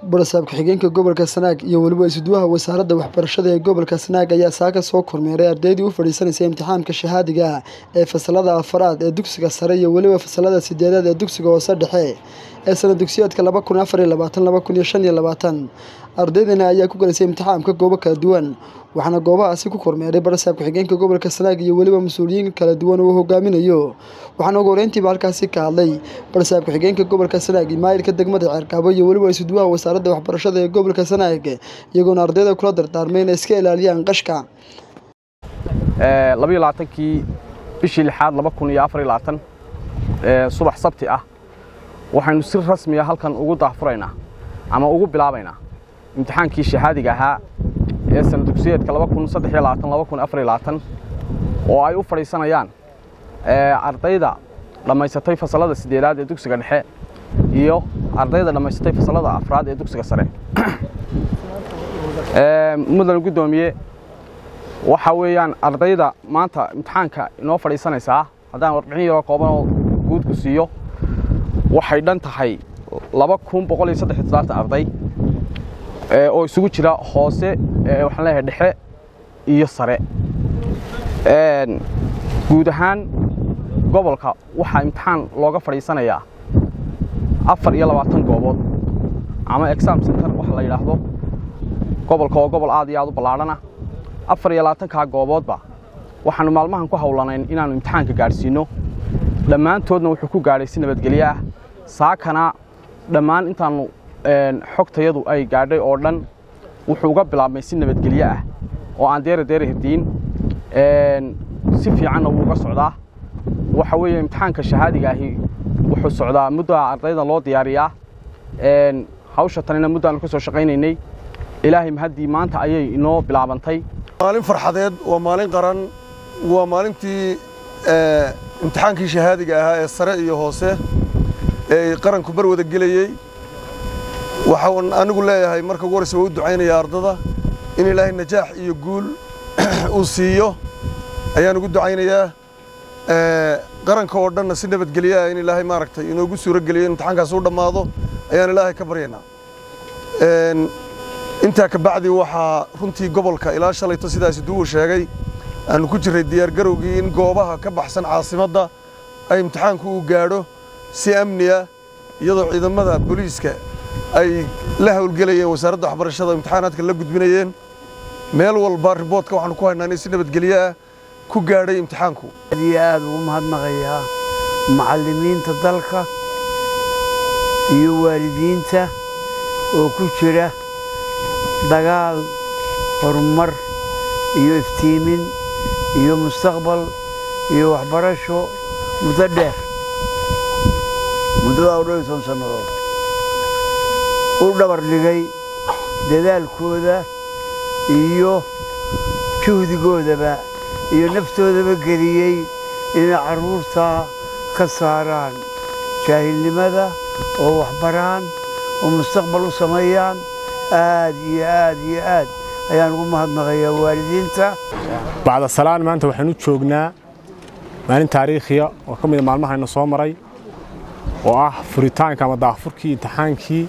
barasaab ku-xigeenka gobolka sanaag iyo weliba isuduwaha wasaaradda waxbarashada ee gobolka sanaag ayaa saaka soo kormeeray ardaydii u fadhiisanaysa imtixaanka shahaadiga ah ee fasalada afaraad ee dugsiga sare iyo weliba fasalada sideedaad ee dugsiga hoose dhexe ee sana dugsiyeedka laba kun afar iyo labaatan laba kun iyo shan iyo labaatan ardaydani ayaa ku galaysay imtixaanka goobo kala duwan waxaana goobahaasi ku kormeeray barasaab ku-xigeenka gobolka sanaag iyo weliba mas-uuliyiin kala duwan uu hogaaminayo waxaana ugu horeyntiiba halkaasi ka hadlay barasaab ku-xigeenka gobolka sanaag maayirka degmada ceerkaabo iyo weliba isuduwaha wasaaradda waxbarashada ee gobolka sanaag iyagoona ardayda kula dardaarmay inay iska ilaaliyaan qashka labayo labaatankii bishii lixaad laba kun iyo afar iyo labaatan subax sabti ah waxaynu si rasmiya halkan ugu daahfuraynaa ama ugu bilaabaynaa imtixaankii shahaadiga ahaa ee sana dugsiyeedka laba kun saddex iyo labaatan laba kun afar iyo labaatan oo ay u fadhiisanayaan ardayda dhammaysatay fasalada siddeedaad ee dugsiga dhexe iyo ardayda dhammaysatay fasalada afraad ee dugsiga sare mudan guddoomiye waxa weeyaan ardayda maanta imtixaanka inoo fadhiisanaysaa haddaan warbixin yaroo koobanoo guudku siiyo waxay dhan tahay laba kun boqol iyo saddex iyo toddobaatan arday oo isugu jira hoose waxaan leeyahay dhexe iyo sare guud ahaan gobolka waxaa imtixaan looga fadhiisanayaa afar iyo labaatan goobood ama exam center waxa la yidhaahdo gobolka oo gobol aad iyo aad u ballaadhana afar iyo labaatankaa gooboodba waxaannu maalmahan ku hawlanayn inaannu imtixaanka gaadhsiinno dhammaantoodna wuxuu ku gaadhay si nabadgelyo ah saakana dhammaan intaannu xogtayadu ay gaadhay oo dhan wuxuu uga bilaabmay si nabadgelyo ah oo aan deera deera hirdiin si fiicanna wuu uga socdaa waxa weeye imtixaanka shahaadiga ahi wuxuu socdaa muddaa ardayda loo diyaariyaa hawsha tanina muddaannu ka soo shaqaynaynay ilaahay mahaddii maanta ayay inoo bilaabantay maalin farxadeed waa maalin qaran waa maalintii imtixaankii shahaadiga ahaa ee sare iyo hoose ee qaranku bar wada gelayey waxaan anigu leeyahay marka ugu horreysa waa u ducaynaya ardada in ilaahay najaax iyo guul uu siiyo ayaan ugu ducaynayaa qaranka oo dhanna si nabadgelyaah in ilaahay maaragtay inoogu suuro geliyo imtixaankaas u dhammaado ayaan ilaahay ka baryaynaa intaa ka bacdi waxaa runtii gobolka ilaa shalayto sidaasi duwuu sheegay aanu ku jirray diyaargarowgii in goobaha ka baxsan caasimadda ay imtixaanku uu gaadho si amniya iyadoo ciidamada booliiska ay la hawlgelayeen wasaaradda waxbarashada imtixaanaadka la gudbinayeen meel walba riboodka waxaanu ku haynaa inay si nabadgelyo ah ku gaadhay imtixaanku aad iyo aad ugu mahadnaqayaa macallimiinta dalka iyo waalidiinta oo ku jira dagaal horumar iyo iftiimin iyo mustaqbal iyo waxbarasho muddo dheer muddadaa u dhow iyo toban sannadood u dhabar dhigay dadaalkooda iyo juhdigoodaba iyo naftoodaba geliyey inay carruurtaa ka saaraan jaahilnimada oo waxbaraan oo mustaqbal u sameeyaan aad iyo aad iyo aad ayaan ugu mahadnaqayaa waalidiinta bacda salaan maanta waxaan u joognaa maalin taariikhiya oo ka mida maalmahayna soo maray oo ah furitaanka ama daahfurkii imtixaankii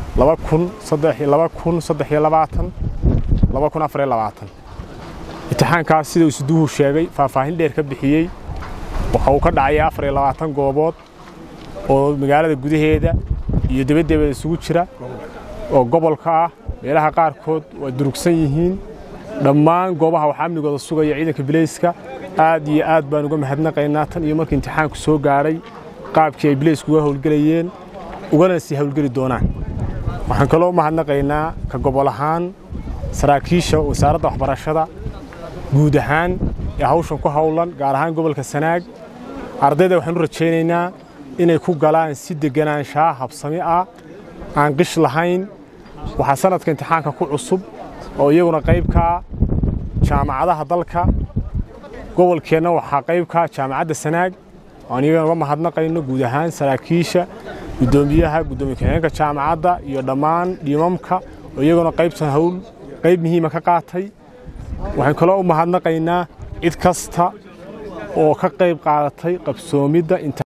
imtixaankaas sida isuduhu sheegay faahfaahin dheer ka bixiyey waxa uu ka dhacaya afar iyo labaatan goobood oo magaalada gudaheeda iyo debaddeeda isugu jira oo gobolka ah meelaha qaarkood waa durugsan yihiin dhammaan goobaha waxaa amnigooda sugaya ciidanka bilayska aad iyo aad baan uga mahadnaqaynaa tan iyo markii imtixaanku soo gaadhay qaabkii ay bilaysku uga howlgelayeen ugana sii howlgeli doonaan waxaan kaloo mahadnaqaynaa ka gobol ahaan saraakiisha wasaaradda waxbarashada guud ahaan ee hawshan ku howlan gaar ahaan gobolka sanaag ardayda waxaan u rajaynaynaa inay ku galaan si deganaanshaa habsami ah aan qish lahayn waxaa sanadka imtixaanka ku cusub oo iyaguna qaybkaa jaamacadaha dalka gobolkeenna waxaa qaybkaa jaamacadda sanaag aan iyagana uga mahadnaqayno guud ahaan saraakiisha guddoomiyaha guddoomiye ku-xigeenka jaamacadda iyo dhammaan dhimamka oo iyaguna qaybtan hawl qayb muhiima ka qaatay waxaan kaloo u mahadnaqaynaa cid kasta oo ka qayb qaadatay qabsoomidda